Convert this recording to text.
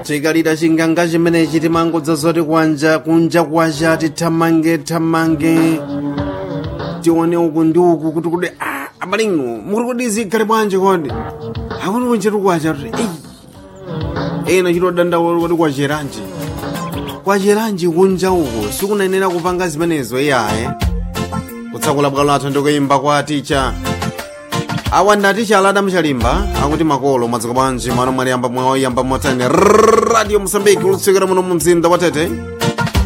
chikalira chinganga chimenechi timangodza zoti kwanja kunja kwacha tithamange thamange tione uku ndi uku kuti kuti ah, abaling'o muri kuti zikhale bwanji kodi akuti kunchetu kwacha kuti eyi ena chitodandaula kuti kwacheranji kwacheranji kunja uku sikunenera kupanga zimenezo iyaye kutsakula bwalo lathu ndikuyimba kwa ticha awa ndi aticha alada mchalimba akuti makolo mwadziko bwanji mano mwaliyamba mwaoyamba motani radio mosambiki ulutsikira muno mu mzinda wa tete